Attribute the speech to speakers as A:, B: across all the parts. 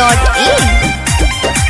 A: moonweb.in.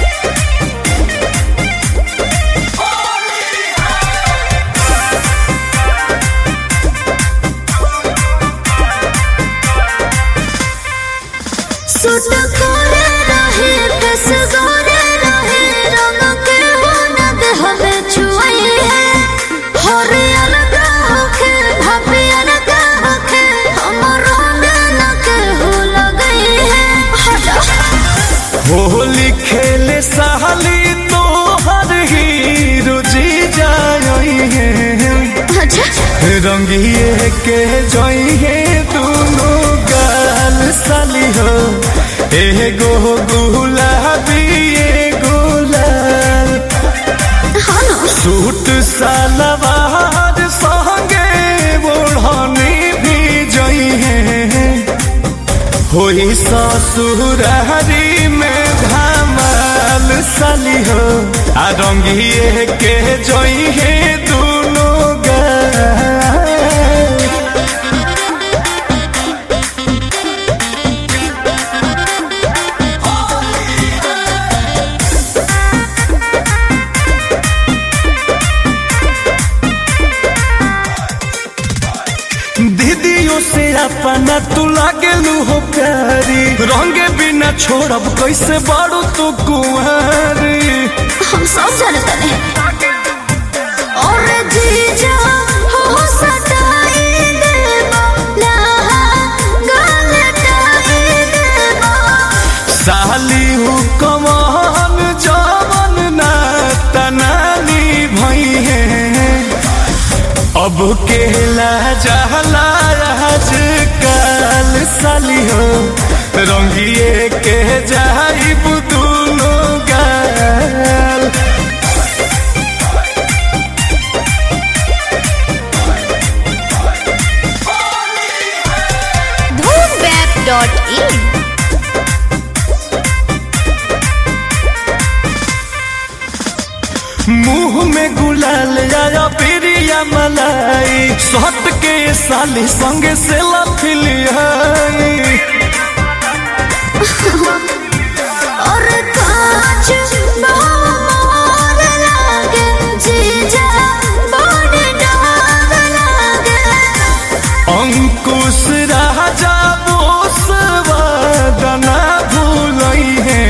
B: सुट कोरे रहे कस गोरे रहे रंग के बनद हमें छुआई है हरे अलगा होके भाभी अलगा होके हमरो दिल के हो लगई है हटा
C: होली खेले साली तो हर हीरो जी जाई है रंगिए के जोई है दोनों गाल साली हो एगो गुलाबी एगो लाल सूट सलवार संगे ओढ़नी भी जोई है होई ससुरारी में धमाल साली हो आ रंगिए के जोई है दोनों गाल दीदियों से अपना तू लागेलू हो प्यारी रंगे बिना छोड़ब कैसे बाड़ू तू कुंवारी
B: हम सब जानते हैं और जीजा हो सटाई देवा लहा गलटाई देवा
C: साली हु कमान जवन ना तनानी भई है अब केला जहला आज काल साली हो रंगिए के जाइब दोनों गाल
A: moonweb.in.
C: मुंह में गुलाल आया प्रिया मलाई सत के साली संगे से लफिलियाई
B: और कांच मोर लागे जीजा बड़ डाग लागे
C: अंकुश राजा बोस वादना भूलई है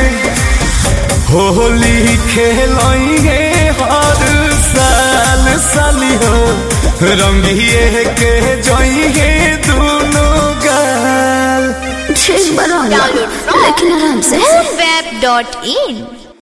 C: होली खेलई है हर साल साली हो रंगिए के जई है दोनों गाल
B: ठीक बना लेकिन आराम से
A: moonweb.in.